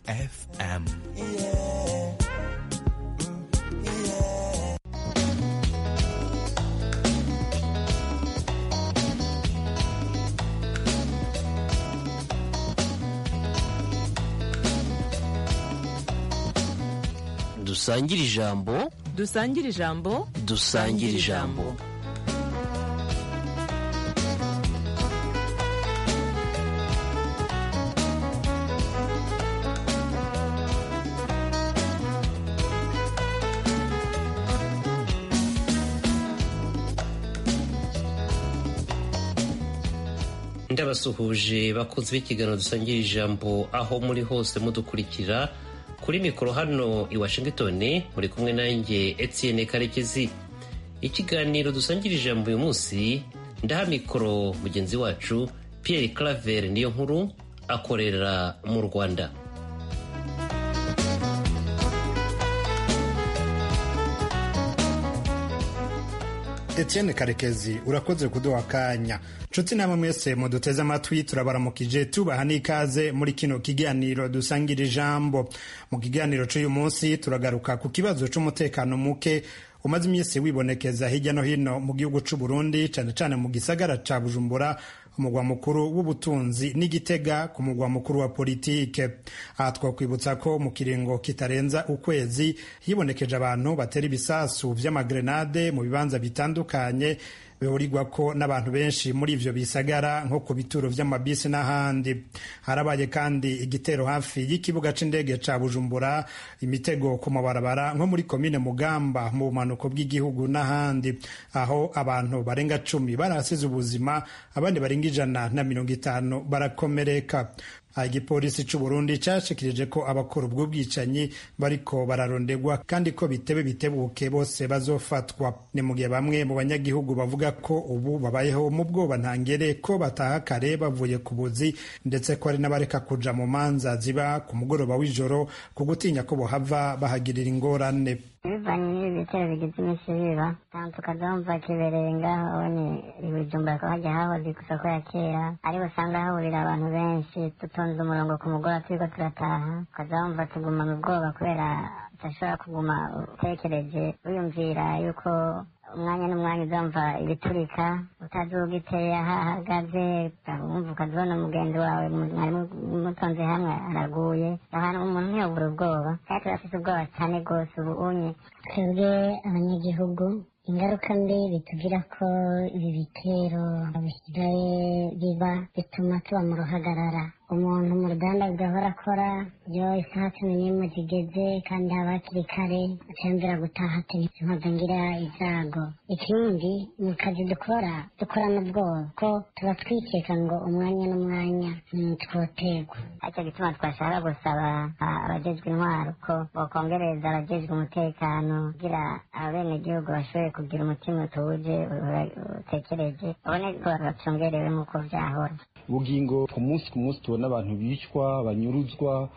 fm dusangire ijambo dusangire ijambo dusangire ijambo ndabasuhuje bakunze b'ikiganiro dusangira ijambo aho muri hose mudukurikira kuri mikoro hano i washington muri kumwe nanjye etienne karekezi ikiganiro dusangira ijambo uyu munsi ndaha mikoro mugenzi wacu pierre claver niyo nkuru akorera mu rwanda Etienne Karekezi urakoze kuduha akanya nshuti namwe mwese muduteze amatwi turabaramukije tubaha n'ikaze muri kino kiganiro dusangira ijambo mu kiganiro cy'uyu munsi turagaruka ku kibazo cy'umutekano muke umaze iminsi wibonekeza hirya no hino mu gihugu cy'u Burundi cyane cyane mu gisagara ca Bujumbura umugwa mukuru w'ubutunzi n'igitega ku mugwa mukuru wa politike aha twakwibutsa ko mu kiringo kitarenza ukwezi hibonekeje abantu batera ibisasu vy'amagrenade mu bibanza bitandukanye bihurirwa ko n'abantu benshi muri ivyo bisagara nko ku bituro vy'amabisi n'ahandi harabaye kandi igitero hafi y'ikibuga c'indege ca bujumbura imitego ku mabarabara nko muri komine mugamba mu bumanuko bw'igihugu n'ahandi aho abantu barenga cumi barahasize ubuzima abandi barenga ijana na mirongo itanu barakomereka igipolisi c'u Burundi cashikirije ko abakora ubwo bwicanyi bariko bararondegwa kandi ko bitebe bitebuke bose bazofatwa ni mu gihe bamwe mu banyagihugu bavuga ko ubu babayeho mu bwoba ntangere ko bataha kare bavuye ku buzi ndetse ko hari n'abareka kuja mu manza ziba ku mugoroba w'ijoro ku gutinya ko bohava bahagirira ingorane bivanye n'ibi bitero bigize iminsi biba kandi tukazumva kibereye ngaho ni ibijumbura ko hajya hahoze ku isoko ya kera ariho usanga hahurira abantu benshi dutonze umurongo ku mugoroba turiko turataha ukazumva tuguma mu bwoba kubera udashobora kuguma utekereje wiyumvira yuko umwanya n'umwanya uzumva ibiturika utazi ugiteye aho ahagaze wumva ukazibona umugenzi wawe mwari mutonze hamwe araguye ahantu umuntu ntiyobura ubwoba kandi turafise ubwoba cyane rwose ubu unye twebwe abanyagihugu ingaruka mbi bitugira ko ibi bitero bisigaye biba bituma tuba mu ruhagarara umuntu mu ruganda gahora akora iyo isaha cumi n'imwe zigeze kandi haba hakiri kare aciyumvira gutaha tenisi nkoza ngira izago ikindi mu kazi dukora dukorana ubwoba ko tuba twikeka ngo umwanya n'umwanya twoterwa aricyo gituma twashaka gusaba abajejwe intwaro ko bokongereza abajejwe umutekano kugira abenegihugu bashobore kugira umutima utuje utekereje babone ko bacungerewe nk'uko vyahora ubugingo ku munsi ku munsi tubona abantu bicwa banyuruzwa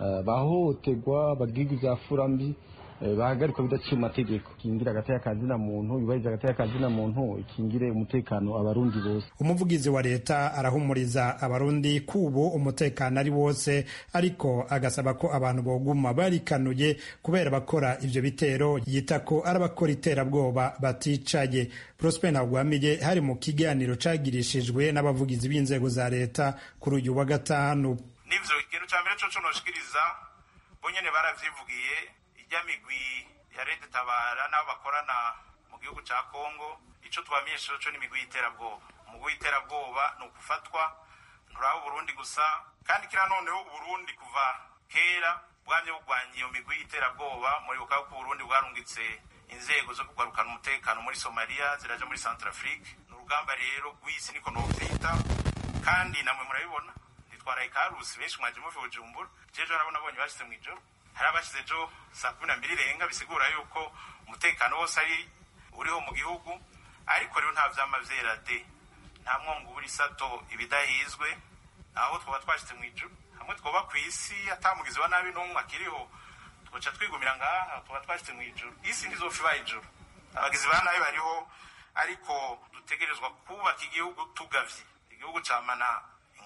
bahohoterwa bagirwa ibya furambi bahagarikwa bidaciye mu mategeko ikingira hagati y'akazina muntu yubahiriza hagati y'akazina muntu ikingire umutekano abarundi bose umuvugizi wa leta arahumuriza abarundi kubu umutekano ari wose ariko agasaba ko abantu boguma barikanuye kubera bakora ivyo bitero yita ko ari abakora iterabwoba baticaye prosper ntagwamiye hari mu kiganiro cagirishijwe n'abavugizi b'inzego za leta kuri uyu wa gatanu n'ivyo ikintu ca mbere coco noshikiriza bonyene baravyivugiye ijya migwi ya leta tabara n'abo bakorana mu gihugu ca kongo ico tubamenyesha co n'imigwi y'iterabwoba umugwi w'iterabwoba ni ukufatwa nturaba uburundi gusa kandi kira noneho uburundi kuva kera bwamye bugwanya iyo migwi y'iterabwoba muribuka ko uburundi bwarungitse inzego zo kugarukana umutekano muri somaliya ziraja muri centrafrique ni urugamba rero rw'isi niko novyita kandi namwe murabibona nitwaraye karusi benshi mwaje muve bujumbura jejo harabo nabonye bashize mw'ijoro hari abashize ejo saa kumi na mbiri irenga bisigura yuko umutekano wose ari uriho mu gihugu ariko rero nta vyama vyera de nta mwongo ubura isato ibidahizwe aho twoba twashitse mw'ijuru hamwe twoba kw'isi atamugizi wa nabi n'umwe akiriho twoca twigumira ngaha twoba twashitse mw'ijuru isi ntizopfa ibaye ijuru abagizi ba nabi bariho ariko dutegerezwa kubaka igihugu tugavye igihugu camana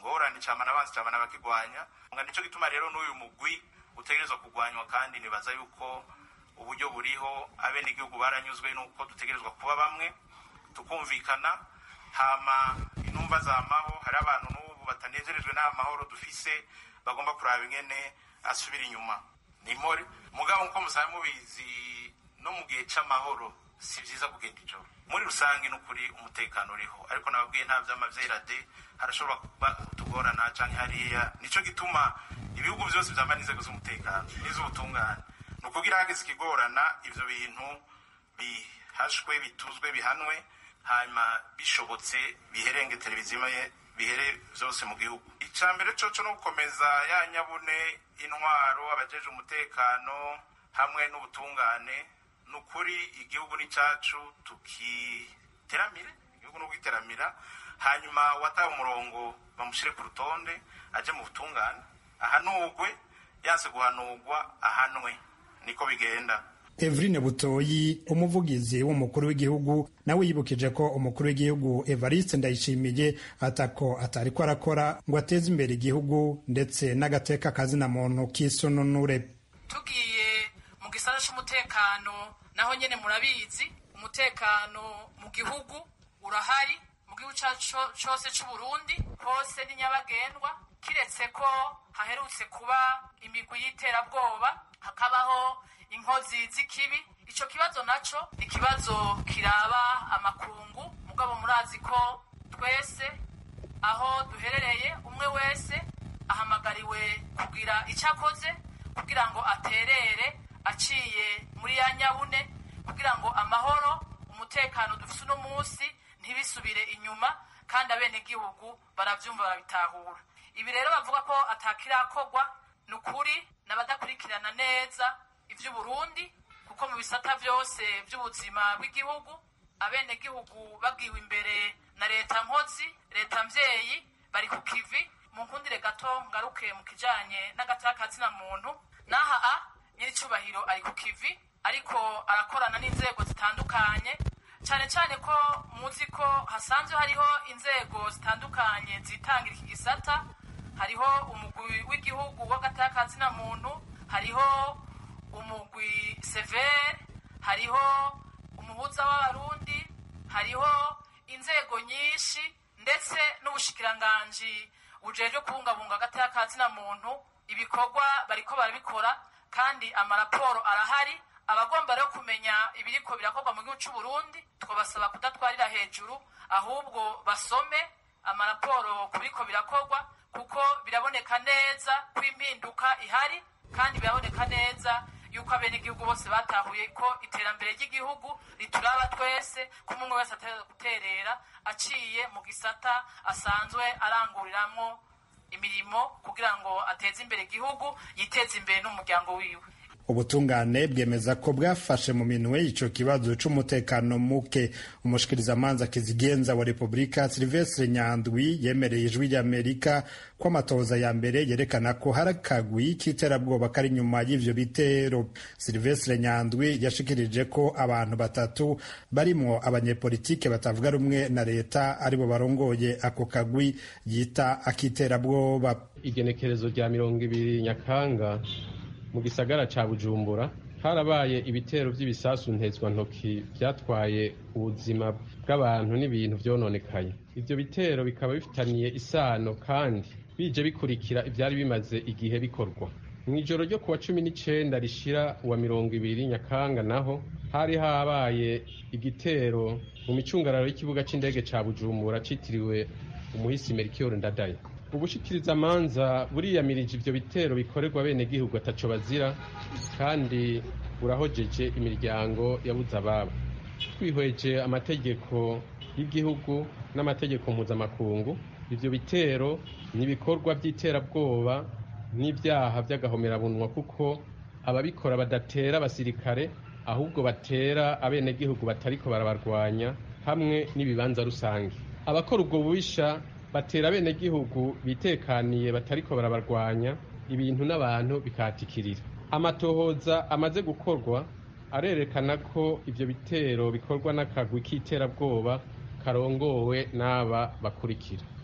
ngorane cama n'abanzi cama n'abakigwanya nga nico gituma rero n'uyu mugwi utegerezwa kugwanywa kandi nibaza yuko uburyo buriho abenegihugu baranyuzwe n'uko dutegerezwa kuba bamwe tukumvikana hama intumva zamaho hari abantu n'ubu batanezerejwe n'aya mahoro dufise bagomba kuraba ingene asubira inyuma ni more mugabo nkuko musabe mubizi no mu gihe c'amahoro si vyiza kugenda ijoro muri rusange n'ukuri umutekano uriho ariko nababwiye nta vy'amavyera de harashobora kuba utugorana canke hariya nico gituma ibihugu vyose vyama n'inzego z'umutekano n'iz'ubutungane ni ukugira hageze ikigorana ivyo bintu bihashwe bituzwe bihanwe hanyuma bishobotse biherenge televiziyo bihere vyose mu gihugu ica mbere coco no gukomeza ya nyabune intwaro abajeje umutekano hamwe n'ubutungane ni ukuri igihugu ni cacu tukiteramire igihugu ni ukugiteramira hanyuma uwataye umurongo bamushire ku rutonde aje mu butungane ahanugwe yanse guhanurwa ahanwe niko bigenda Evrine Butoyi umuvugizi w'umukuru w'igihugu nawe yibukije ko umukuru w'igihugu Evariste Ndayishimiye atako atariko arakora ngo ateze imbere igihugu ndetse n'agateka kazina muntu k'isununure tugiye mu gisata c'umutekano naho nyene murabizi umutekano mu gihugu urahari mu gihugu cacu cose c'Uburundi hose ni nyabagendwa kiretse ko haherutse kuba imigwi y'iterabwoba hakabaho inkozi z'ikibi ico kibazo naco ni ikibazo kiraba amakungu mugabo murazi ko twese aho duherereye umwe wese ahamagariwe kugira icyo akoze kugira ngo aterere aciye muri ya nyabune kugira ngo amahoro umutekano dufise uno munsi ntibisubire inyuma kandi abenegihugu baravyumva barabitahura ibi rero bavuga ko atakirakorwa ni ukuri n'abadakurikirana neza ivy'uburundi kuko mu bisata vyose vy'ubuzima bw'igihugu abenegihugu babwiwe imbere na leta nkozi leta mvyeyi bari ku kivi mu nkundire gato ngaruke mu kijanye n'agatakatsina muntu n'aha a nyiricubahiro ari ku kivi ariko arakorana n'inzego zitandukanye cyane cyane ko muzi ko hasanzwe hariho inzego zitandukanye zitangira iki gisata hariho umugwi w'igihugu w'agatakatsina muntu hariho umugwi severe hariho umuhuza w'abarundi hariho inzego nyinshi ndetse n'ubushikiranganji bujejwe kubungabunga agatakatsina muntu ibikorwa bariko barabikora kandi amaraporo arahari abagomba rero kumenya ibiriko birakorwa mu gihugu c'uburundi twabasaba kudatwarira hejuru ahubwo basome amaraporo ku biriko birakorwa kuko biraboneka neza ko impinduka ihari kandi biraboneka neza yuko abenegihugu bose batahuye ko iterambere ry'igihugu rituraba twese ko umwe wese ategerezwa guterera aciye mu gisata asanzwe aranguriramwo imirimo kugira ngo ateze imbere igihugu yiteze imbere n'umuryango wiwe ubutungane bwemeza ko bwafashe mu minwe ico kibazo c'umutekano muke umushikirizamanza kizigenza wa repubulika silvestre nyandwi yemereye ijwi ry'amerika ko amatohoza ya mbere yerekana ko hari akagwi k'iterabwoba kari inyuma y'ivyo bitero silvestre nyandwi yashikirije ko abantu batatu barimwo abanyepolitike batavuga rumwe na leta aribo barongoye ako kagwi yita ak'iterabwoba igenekerezo rya mirongo ibiri nyakanga mu gisagara ca bujumbura harabaye ibitero vy'ibisasu ntezwantoki vyatwaye ubuzima bw'abantu n'ibintu vyononekaye ivyo bitero bikaba bifitaniye isano kandi bije bikurikira ivyari bimaze igihe bikorwa mw'ijoro ryo kuwa cumi n'icenda rishira uwa mirongo ibiri nyakanga naho hari habaye igitero mu micungararo y'ikibuga c'indege ca bujumbura citiriwe umuhisi merikiyoro ndadaye ubushikirizamanza buriyamirije ivyo bitero bikorerwa bene gihugu ataco bazira kandi burahojeje imiryango yabuze ababo twihweje amategeko y'igihugu n'amategeko mpuzamakungu ivyo bitero ni ibikorwa vy'iterabwoba n'ivyaha vy'agahomerabunwa kuko ababikora badatera abasirikare ahubwo batera abenegihugu batariko barabarwanya hamwe n'ibibanza rusange abakora ubwo bubisha batera abenegihugu bitekaniye batariko barabarwanya ibintu n'abantu bikatikirira amatohoza amaze gukorwa arerekana ko ivyo bitero bikorwa n'akagwi k'iterabwoba karongowe n'aba bakurikira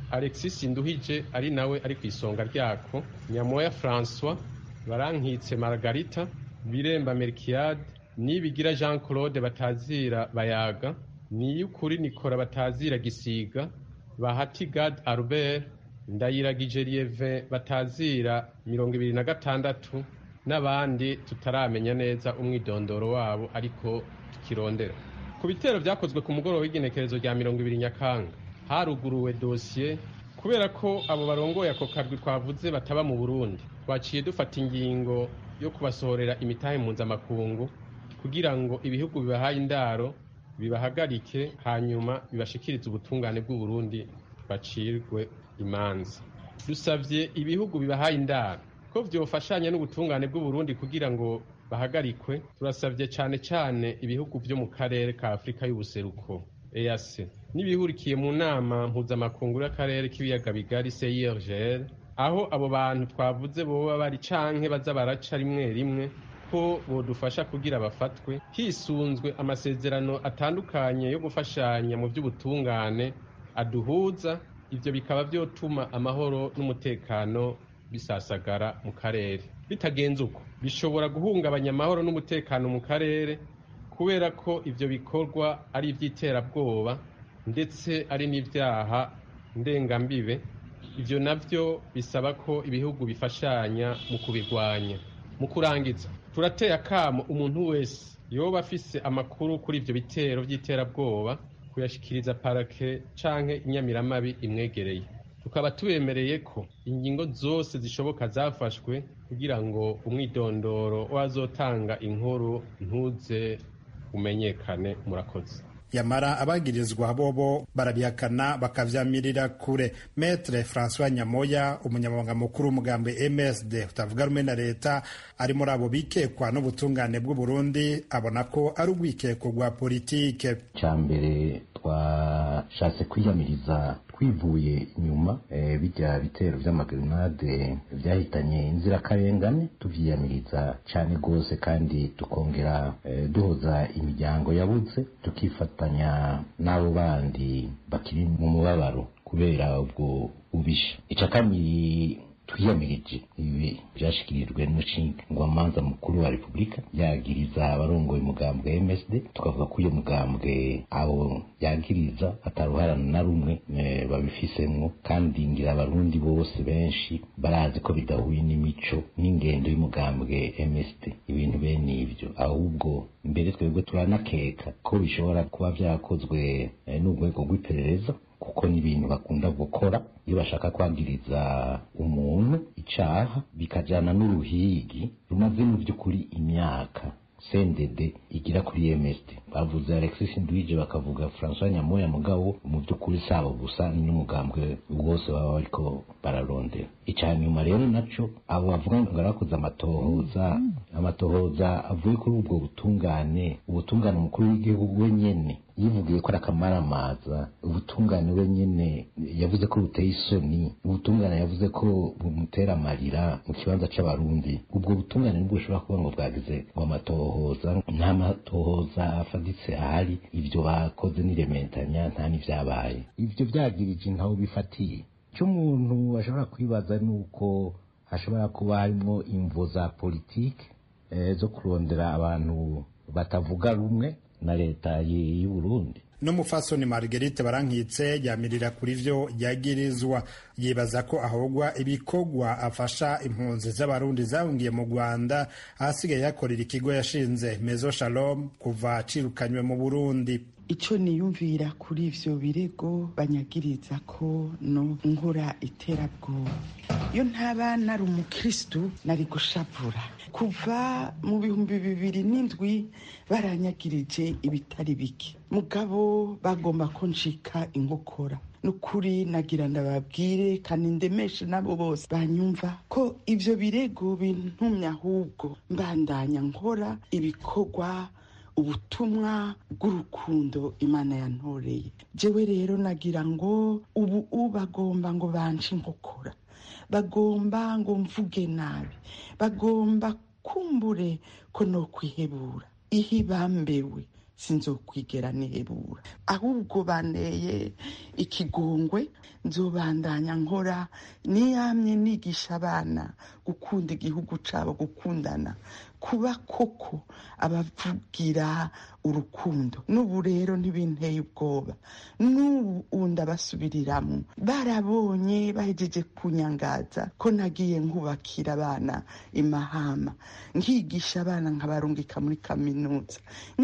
alexis nduhije ari nawe ari ku isonga ryako nyamoya francois barankitse margarita biremba merkiade nibigira jean claude batazira bayaga niyukuri nikora batazira gisiga bahati gad albert ndayiragije lieve batazira mirongo ibiri na gatandatu n'abandi tutaramenya neza umwidondoro wabo ariko tukirondera ku bitero byakozwe ku mugoroba w'igenekerezo rya mirongo ibiri nyakanga haruguruwe dosiye kubera ko abo barongoye ako karwi twavuze bataba mu burundi twaciye dufata ingingo yo kubasohorera imitahe mpuzamakungu kugira ngo ibihugu bibahaye indaro bibahagarike hanyuma bibashikirize ubutungane bw'uburundi bacirwe imanza dusabye ibihugu bibahaye indaro ko vyofashanya n'ubutungane bw'uburundi kugira ngo bahagarikwe turasabye cyane cyane ibihugu byo mu karere ka afurika y'ubuseruko eac n'ibihurikiye mu nama mpuzamakungu y'akarere k'ibiyaga bigari cirgl aho abo bantu twavuze boba bari canke baza baraca rimwe rimwe ko bodufasha kugira bafatwe hisunzwe amasezerano atandukanye yo gufashanya mu by'ubutungane aduhuza ivyo bikaba vyotuma amahoro n'umutekano bisasagara mu karere bitagenze uko bishobora guhungabanya amahoro n'umutekano mu karere kubera ko ivyo bikorwa ari ivy'iterabwoba ndetse ari n'ivyaha ndengambibe ivyo navyo bisaba ko ibihugu bifashanya mu kubirwanya mu kurangiza turateye akamo umuntu wese yoba afise amakuru kuri ivyo bitero vy'iterabwoba kuyashikiriza parake canke inyamiramabi imwegereye tukaba tubemereye ko ingingo zose zishoboka zafashwe kugira ngo umwidondoro wazotanga inkuru ntuze umenyekane murakoze yamara abagirizwa bobo barabihakana bakavyamirira kure metre francois nyamoya umunyamabanga mukuru w'umugambi msd utavuga rumwe na leta ari muri abo bikekwa n'ubutungane bw'uburundi abona ko ari urwikeko rwa politike cya mbere twashatse kwiyamiriza twivuye inyuma e, bijya bitero vy'amagrenade vyahitanye inzirakarengane tuvyiyamiriza cane gose kandi tukongera e, duhoza imiryango yabuze tukifatanya n'abo bandi bakiri mu mubabaro kubera ubwo ubisha ica kabiri twiyamirije ibi byashikirijwe n'umushingwamanza mukuru wa repubulika yagiriza abarongoye umugambwe wa msd tukavuga ko uyo mugambwe abo yagiriza ataruharana na rumwe babifisemwo kandi ngira abarundi bose benshi barazi ko bidahuye n'imico n'ingendo y'umugambwe msd ibintu bene ivyo ahubwo mbere twebwe turanakeka ko bishobora kuba vyakozwe n'urwego rw'iperereza kuko ni ibintu bakunda gukora iyo bashaka kwagiriza umuntu icaha bikajana n'uruhigi rumaze mu by'ukuri imyaka sendede igira kuri msd bavuze alexis ndwije bakavuga francois nyamoya mugabo mu by'ukuri sabo gusa n'umugambwe wose baba bariko bararondera icya nyuma rero naco abo bavuga ngo barakoze amatohoza amatohoza avuye kuri ubwo butungane ubutungane umukuru w'igihugu we nyene yivugiye ko ari akamaramaza ubutungane we nyene yavuze ko buteye isoni ubutungane yavuze ko bumutera amarira mu kibanza c'abarundi ubwo butungane nibwo bushobora kuba ngo bwagize ngo amatohoza nta matohoza afaditse ahari ivyo bakoze n'irementanya nta n'ivyabaye ivyo vyagirije ntaho bifatiye icyo umuntu ashobora kwibaza ni uko hashobora kuba harimo imvo za politike zo kurondera abantu batavuga rumwe na leta y'u Burundi n'umufasoni marguerite barankitse yamirira kuri vyo yagirizwa yibaza ko ahogwa ibikorwa afasha impunzi z'abarundi zahungiye mu rwanda ahasigaye yakorera ikigo yashinze mezo shalom kuva acirukanywe mu burundi icyo niyumvira kuri ivyo birego banyagiriza ko no nkora iterabwoba iyo ntaba nari umukristu nari gushavura kuva mu bihumbi bibiri n'indwi baranyagirije ibitari bike mugabo bagomba ko ncika inkokora nukuri nagira ndababwire kandi ndemeshe nabo bose banyumva ko ivyo birego bintumye ahubwo mbandanya nkora ibikorwa ubutumwa bw'urukundo imana yantoreye jewe rero nagira ngo ubu bagomba ngo banje inkokora bagomba ngo mvuge nabi bagomba kumbure ko no kwihebura ihe bambewe sinzokwigera nihebura ahubwo banteye ikigongwe nzobandanya nkora niyamye nigisha abana gukunda igihugu cabo gukundana kuba koko abavugira urukundo n'ubu rero ntibinteye ubwoba n'ubu ndabasubiriramwo barabonye bahejeje kunyangaza ko nagiye nkubakira abana imahama nkigisha abana nkabarungika muri kaminuza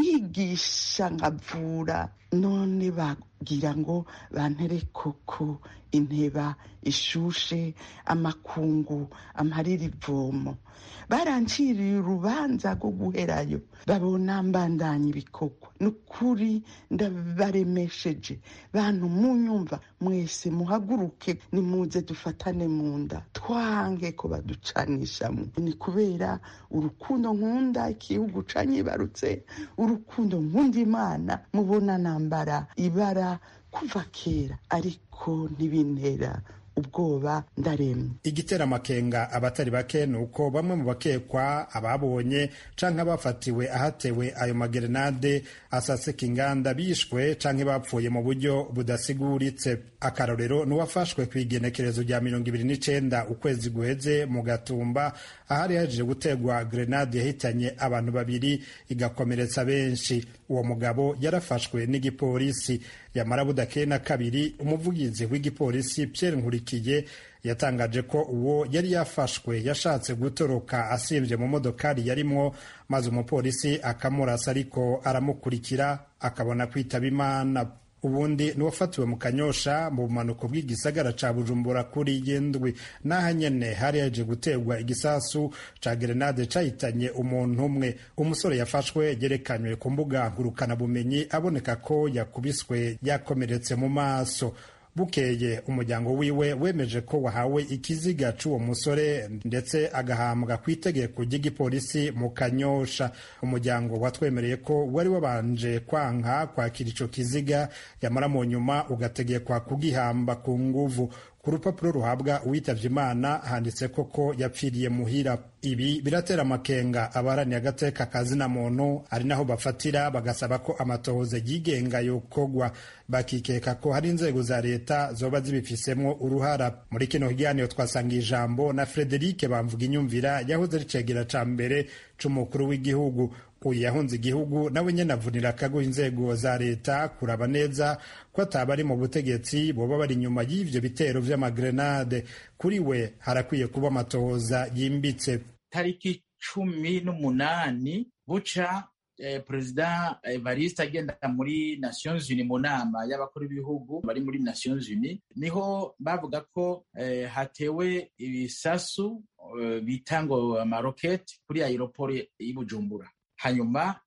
nkigisha nkavura none bagira ngo bantere koko inteba ishushe amakungu amarira ivomo baranciriye urubanza rwo guherayo babona mbandanya ibikorwa ni ukuri ndabaremesheje bantu munyumva mwese muhaguruke nimuze dufatane mu nda twange ko baducanishamo ni kubera urukundo nkunda igihugu canyibarutse urukundo nkunda imana mubona nambara ibara kuva kera ariko ntibintera ubwoba ndaremye igitera amakenga abatari bake ni uko bamwe mu bakekwa ababonye canke abafatiwe ahatewe ayo magerenade asasika inganda bishwe canke bapfuye mu buryo budasiguritse akarorero n'uwafashwe ku igenekerezo rya mirongo ibiri n'icenda ukwezi guheze mu gatumba ahari haje gutegwa grenade yahitanye abantu babiri igakomeretsa benshi uwo mugabo yarafashwe n'igipolisi yamara budakeye na kabiri umuvugizi w'igipolisi Pierre Nkurikiye yatangaje ko uwo yari yafashwe yashatse gutoroka asimvye mu modokari yarimwo maze umupolisi akamurasa ariko aramukurikira akabona kwitaba imana ubundi n'uwafatiwe mu kanyosha mu bumanuko bw'igisagara ca bujumbura kuri yindwi n'aha nyene hari yaje guterwa igisasu ca gerenade cahitanye umuntu umwe umusore yafashwe yerekanywe ku mbuga ngurukanabumenyi aboneka ko yakubiswe yakomeretse mu maso bukeye umuryango wiwe wemeje ko wahawe ikiziga c'uwo musore ndetse agahambwa ku itegeko ry'igipolisi mu kanyosha umuryango watwemereye ko wari wabanje kwanka kwakira ico kiziga yamara mu nyuma ugategekwa kugihamba ku nguvu ku rupapuro ruhabwa uwitavye imana handitse koko yapfiriye muhira ibi biratera amakenga abaraniye agateka kazina muntu ari naho bafatira bagasaba ko amatohoza yigenga yokogwa bakikeka ko hari inzego za leta zoba zibifisemwo uruhara muri kino kiganiro twasanga ijambo na Frederic bamvuga inyumvira yahoze ari cegera ca mbere c'umukuru w'igihugu uyu yahunze igihugu nawe nyene avunira akago inzego za leta kuraba neza ko ataba ari mu butegetsi boba bari inyuma y'ivyo bitero vy'amagrenade kuri we harakwiye kuba amatohoza yimbitse tariki cumi n'umunani buca eh, perezida evariste agenda muri nations unis mu nama y'abakuru b'ibihugu bari muri nations unis niho bavuga ko eh, hatewe ibisasu eh, bita ngo amaroketi kuri aeroport y'i bujumbura hanyuma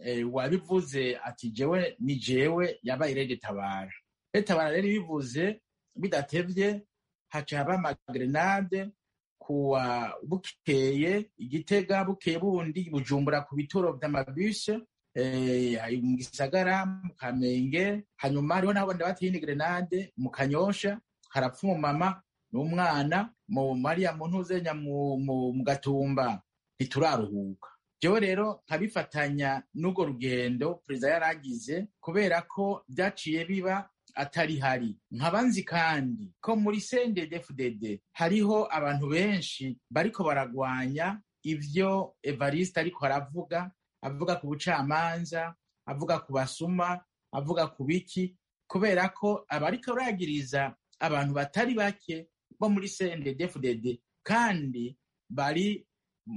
wabivuze ati jewe ni jewe yabaye rede tabara rede tabara rero bivuze bidatevye haca haba amagrenade kuwa bukeye igitega bukeye bundi bujumbura ku bituro vy'amabuse mu gisagara mu kamenge hanyuma hariho n'abo bateye ni grenade mu kanyosha harapfa umumama n'umwana mu mariya mu ntuzenya mu gatumba ntituraruhuka jewe rero nkabifatanya n'urwo rugendo perezida yaragize kubera ko byaciye biba atari hari nkabanzi kandi ko muri CNDD-FDD hariho abantu benshi bariko baragwanya ivyo Evariste ariko aravuga avuga ku bucamanza avuga ku basuma avuga ku biki kubera ko abariko baragiriza abantu batari bake bo muri CNDD-FDD kandi bari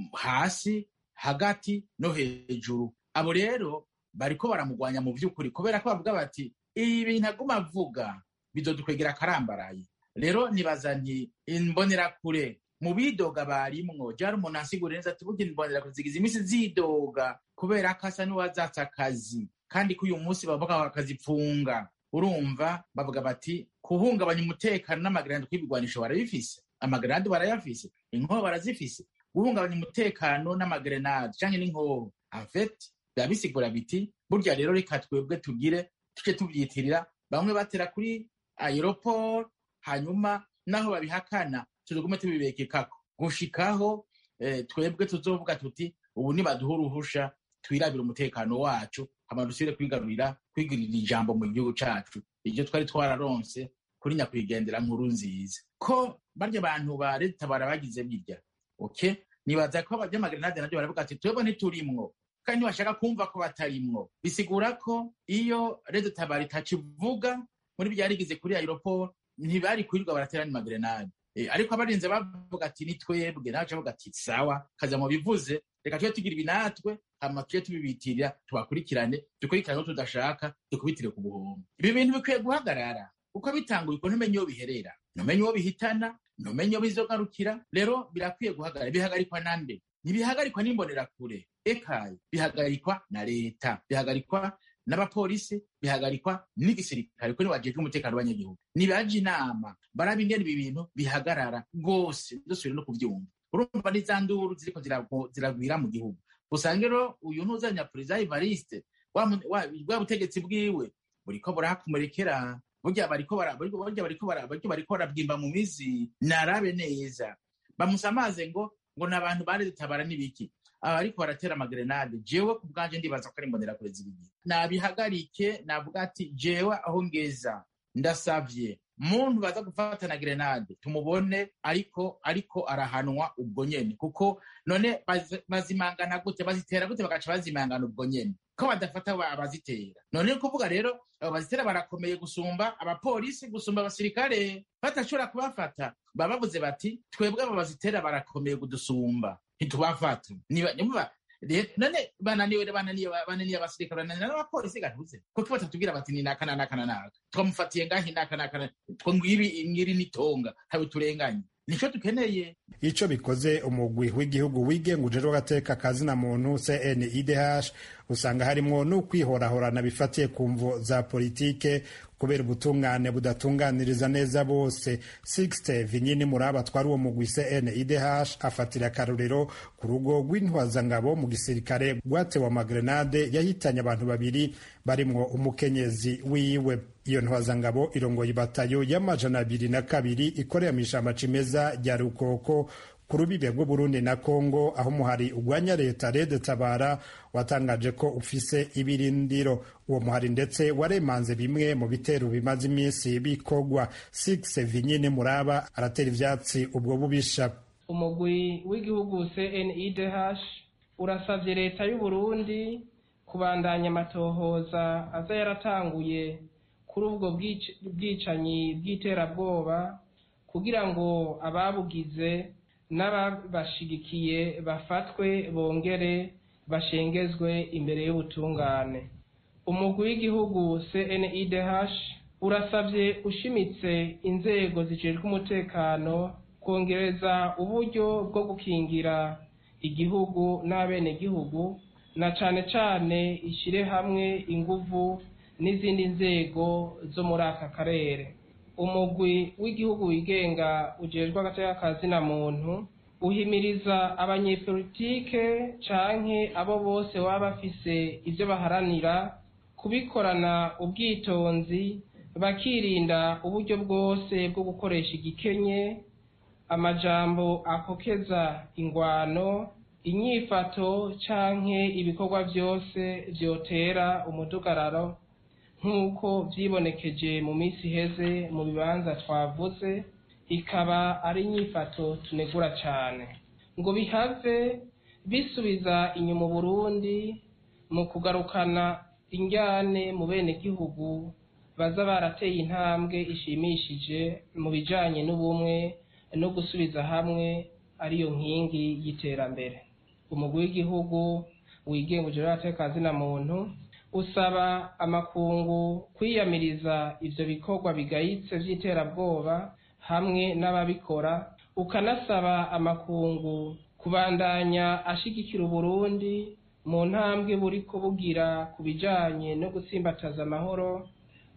hasi hagati no hejuru abo rero bariko baramugwanya mu vy'ukuri kubera ko bavuga bati ibi bintu aguma avuga bizodukwegera akarambaraye rero nibaza nti imbonerakure mu bidoga barimwo jari umuntu ansigura neza ati burya imbonerakure zigize iminsi zidoga kubera ko asa n'uwazatse akazi kandi ko uyu munsi bavuga bakazipfunga urumva bavuga bati kuhungabanya umutekano n'amagarandi kw'ibigwanisho barabifise amagarandi barayafise inkoho barazifise guhungabanya umutekano n'amagrenade canke n'inkoho afet biba bisigura biti burya rero reka twebwe tugire tuce tuvyitirira bamwe batera kuri aeroport hanyuma naho babihakana tuzogume tubibekekako gushikaho eh, twebwe tuzovuga tuti ubu nibaduha uruhusha twirabira umutekano wacu hama dusubire kwigarurira kwigirira ijambo mu gihugu cacu iryo twari twararonse kuri nyakwigendera nkuru nziza ko barya bantu ba leta barabagize birya okay nibaza ko abanyamagrenade nabyo baravuga ati twebwe ntiturimwo kandi ntibashaka kumva ko batarimwo bisigura ko iyo leta tabara itakivuga muri byarigize kuri aeroport ntibari kwirirwa baratera ni magrenade ariko abarinze bavuga ati ni twebwe nawe avuga ati sawa kaza mu bivuze reka tube tugira ibi natwe hama tujye tubibitirira tubakurikirane dukurikirane ko tudashaka dukubitire ku buhombo ibi bintu bikwiye guhagarara uko bitanguye uko ntumenye iyo biherera ntumenye uwo bihitana ntumenye iyo bizogarukira rero birakwiye guhagarara bihagarikwa nande ntibihagarikwa n'imbonerakure ekaye bihagarikwa na leta bihagarikwa n'abapolisi bihagarikwa n'igisirikare kuko niwajejwe umutekano w'abanyagihugu nibaje inama baraba ingene ibi bintu bihagarara rwose dusubire no kuvyumva urumva n'iza nduru ziriko ziragwira mu gihugu usanga rero uyu ntuzanya perezida evariste bwa butegetsi bwiwe buriko burahakomerekera burya bariko burya bariko bariko barabwimba mu mizi narabe neza bamusamaze ngo ngo ni abantu baredutabara n'ibiki ariko baratera amagrenade jewe ku bwanje ndibaza ko ari imbonerakure z'ibigihe nabihagarike navuga ati jewe aho ngeza ndasavye muntu baza gufata na grenade tumubone ariko ariko arahanwa ubwo nyene kuko none bazimangana gute bazitera gute bagaca bazimangana ubwo nyene ko badafata abazitera none kuvuga rero abo bazitera barakomeye gusumba abapolisi gusumba abasirikare batashobora kubafata baba bavuze bati twebwe abo bazitera barakomeye kudusumba ntitubafata none bananiwe bananiye bananiye abasirikare bananiye n'abapolisi gatuze kuko batatubwira bati ni naka naka naka twamufatiye ngahi naka naka two ngiri ngiri nitonga habe turenganye nico dukeneye ico bikoze umugwi w'igihugu wigenga ujejwe agateka kazina muntu CNIDH usanga harimwo n'ukwihorahorana bifatiye ku mvo za politike kubera ubutungane budatunganiriza neza bose Sixte Vinyini Muraba twari uwo mugwi CNIDH afatira akarorero ku rugo rw'intwazangabo mu gisirikare rwatewe amagrenade yahitanye abantu babiri barimwo umukenyezi wiwe iyo ntwazangabo irongoye ibatayo y'amajana abiri na kabiri ikorera mu ishamba cimeza rya rukoko ku rubibe rw'uburundi na kongo aho umuhari ugwanya leta rede tabara watangaje ko ufise ibirindiro uwo muhari ndetse waremanze bimwe mu bitero bimaze iminsi bikorwa six vinyine muraba aratera ivyatsi ubwo bubisha umugwi w'igihugu cnidh urasavye leta y'uburundi kubandanya amatohoza aza yaratanguye kuri ubwo bwicanyi bw'iterabwoba kugira ngo ababugize n'ababashigikiye bafatwe bongere bashengezwe imbere y'ubutungane umugwi w'igihugu cnidh urasabye ushimitse inzego zijejwe umutekano kongereza uburyo bwo gukingira igihugu n'abenegihugu na cane cane ishire hamwe inguvu n'izindi nzego zo muri aka karere umugwi w'igihugu wigenga ujejwe agateka kazina muntu uhimiriza abanyepolitike canke abo bose baba bafise ivyo baharanira kubikorana ubwitonzi bakirinda uburyo bwose bwo gukoresha igikenye amajambo akokeza ingwano inyifato canke ibikorwa vyose vyotera umudugararo nk'uko vyibonekeje mu minsi iheze mu bibanza twavuze ikaba ari inyifato tunegura cane ngo bihave bisubiza inyuma uburundi mu kugarukana injyane mu benegihugu baza barateye intambwe ishimishije mu bijanye n'ubumwe no gusubiza hamwe ariyo nkingi y'iterambere umugwi w'igihugu wigenga ujejwe agateka kazina muntu usaba amakungu kwiyamiriza ivyo bikorwa bigayitse vy'iterabwoba hamwe n'ababikora ukanasaba amakungu kubandanya ashigikira uburundi mu ntambwe buriko bugira ku bijanye no gutsimbataza amahoro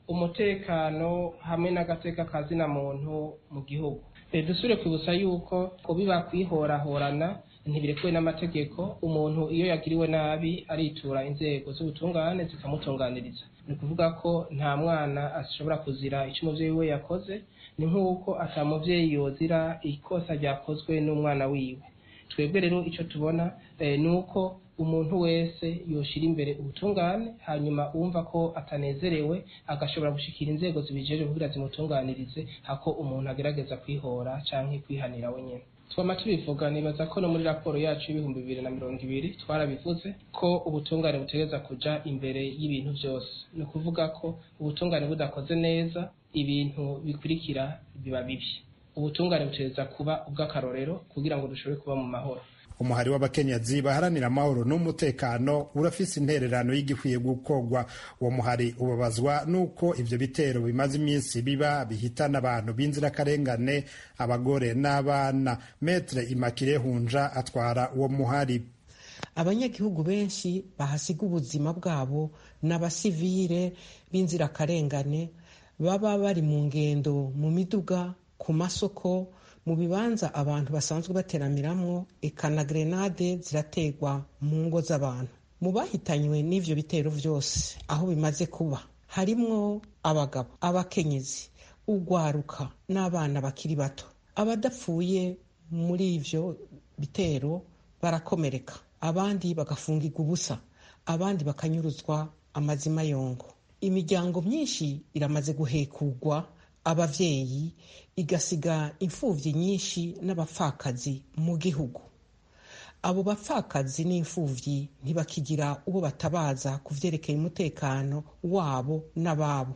umutekano hamwe n'agateka kazina muntu mu gihugu dusubire kwibutsa yuko kubiba kwihorahorana ntibirekuwe n'amategeko umuntu iyo yagiriwe nabi aritura inzego z'ubutungane zikamutunganiriza ni ukuvuga ko nta mwana ashobora kuzira icyo umuvyeyi we yakoze ni nk'uko ata muvyeyi yozira ikosa ryakozwe n'umwana wiwe twebwe rero icyo tubona ni uko umuntu wese yoshira imbere ubutungane hanyuma wumva ko atanezerewe agashobora gushikira inzego zibijeje kugira zimutunganirize hako umuntu agerageza kwihora canke kwihanira wenyene twama tubivuga nibaza ko no muri raporo yacu y'ibihumbi bibiri na mirongo ibiri twarabivuze ko ubutungane butegereza kuja imbere y'ibintu byose ni ukuvuga ko ubutungane budakoze neza ibintu bikurikira biba bibi ubutungane butegereza kuba ubw'akarorero kugira ngo dushobore kuba mu mahoro umuhari w'abakenyezi baharanira amahoro n'umutekano urafise intererano y'igikwiye gukorwa uwo muhari ubabazwa n'uko ivyo bitero bimaze iminsi biba bihitana abantu b'inzirakarengane abagore n'abana metre imakire hunja atwara uwo muhari abanyagihugu benshi bahasiga ubuzima bwabo n'abasivire b'inzirakarengane baba bari mu ngendo mu miduga ku masoko mu bibanza abantu basanzwe bateramiramwo eka na grenade zirategwa mu ngo z'abantu mu bahitanywe n'ivyo bitero vyose aho bimaze kuba harimwo abagabo abakenyezi ugwaruka n'abana bakiri bato abadapfuye muri ivyo bitero barakomereka abandi bagafungirwa ubusa abandi bakanyuruzwa amazima yongo imiryango myinshi iramaze guhekurwa abavyeyi igasiga imfuvyi nyinshi n'abapfakazi mu gihugu abo bapfakazi n'imfuvyi ntibakigira uwo batabaza ku vyerekeye umutekano wabo n'ababo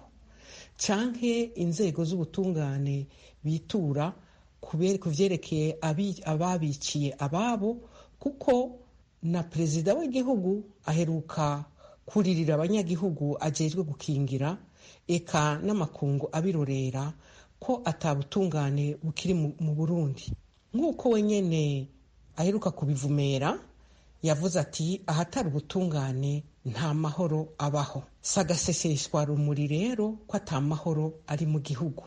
canke inzego z'ubutungane bitura ku vyerekeye ababiciye ababo kuko na perezida w'igihugu aheruka kuririra abanyagihugu ajejwe gukingira eka n'amakungu abirorera ko atabutungane bukiri mu burundi nk'uko wenyene aheruka kubivumera yavuze ati ahatari ubutungane nta mahoro abaho sagaseseshwa rumuri rero ko ata mahoro ari mu gihugu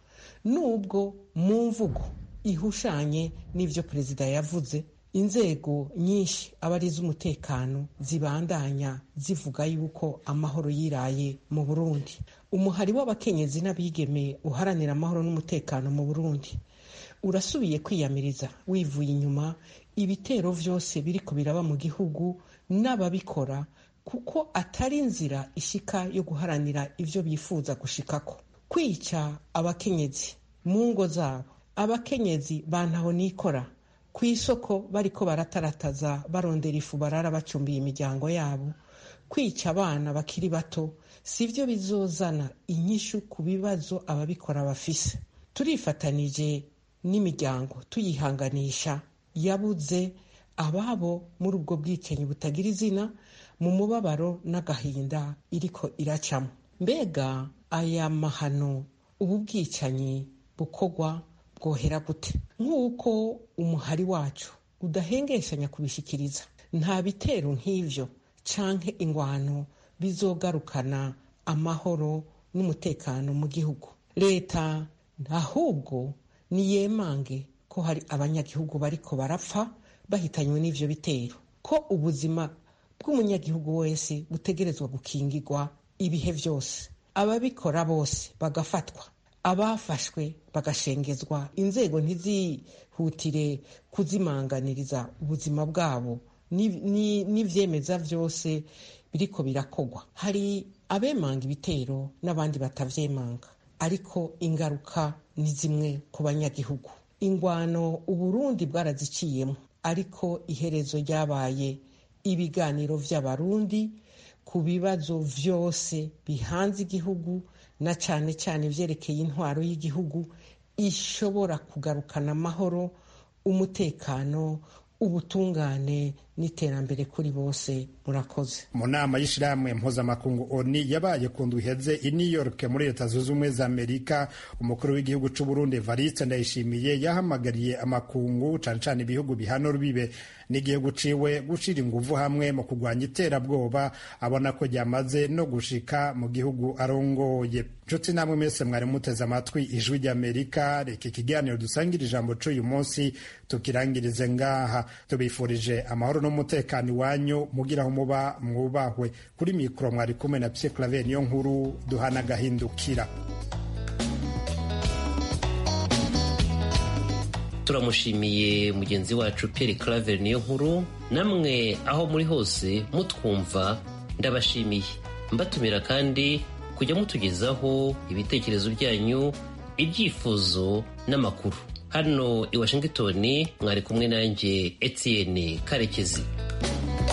nubwo mu mvugo ihushanye n'ivyo perezida yavuze inzego nyinshi aba ari iz'umutekano zibandanya zivuga yuko amahoro yiraye mu burundi umuhari w'abakenyezi n'abigeme uharanira amahoro n'umutekano mu burundi urasubiye kwiyamiriza wivuye inyuma ibitero vyose biriko biraba mu gihugu n'ababikora kuko atari inzira ishika yo guharanira ivyo bifuza gushikako kwica abakenyezi mu ngo zabo abakenyezi bantaho nikora ku isoko bariko baratarataza barondera ifu barara bacumbiye imiryango yabo kwica abana bakiri bato sivyo bizozana inyishu ku bibazo ababikora bafise turifatanije n'imiryango tuyihanganisha yabuze ababo muri ubwo bwicanyi butagira izina mu mubabaro n'agahinda iriko iracamo mbega aya mahano ubu bwicanyi bukorwa bwohera gute nk'uko umuhari wacu udahengeshanya kubishikiriza nta bitero nk'ivyo canke ingwano bizogarukana amahoro n'umutekano mu gihugu leta ahubwo niyemange ko hari abanyagihugu bariko barapfa bahitanywe n'ivyo bitero ko ubuzima bw'umunyagihugu wese butegerezwa gukingirwa ibihe vyose ababikora bose bagafatwa abafashwe bagashengezwa inzego ntizihutire kuzimanganiriza ubuzima bwabo n'ivyemeza vyose biriko birakogwa hari abemanga ibitero n'abandi batavyemanga ariko ingaruka ni zimwe ku banyagihugu ingwano uburundi bwaraziciyemo ariko iherezo ryabaye ibiganiro vy'abarundi ku bibazo vyose bihanze igihugu na cane cane vyerekeye intwaro y'igihugu ishobora kugarukana amahoro umutekano ubutungane n'iterambere kuri bose murakoze mu nama y'ishirahamwe mpuzamakungu oni yabaye ku ndwi iheze i new york muri leta zunze ubumwe za amerika umukuru w'igihugu c'u burundi evariste ndayishimiye yahamagariye amakungu cane cane ibihugu bihana rubibe n'igihugu ciwe gushira inguvu hamwe mu kurwanya iterabwoba abona ko ryamaze no gushika mu gihugu arongoye nshuti namwe mwese mwari muteze amatwi ijwi ry'amerika reka ikiganiro dusangira ijambo c'uyu munsi tukirangirize ngaha tubifurije amahoro n'umutekano iwanyu mugira aho muba mwubahwe kuri mikoro mwari kumwe na pye claver niyo nkuru duhana agahindukira turamushimiye mugenzi wacu Pierre Claver niyo nkuru namwe aho muri hose mutwumva ndabashimiye mbatumira kandi kujya mutugezaho ibitekerezo byanyu ibyifuzo n'amakuru hano i washington mwari kumwe nanjye etienne karekezi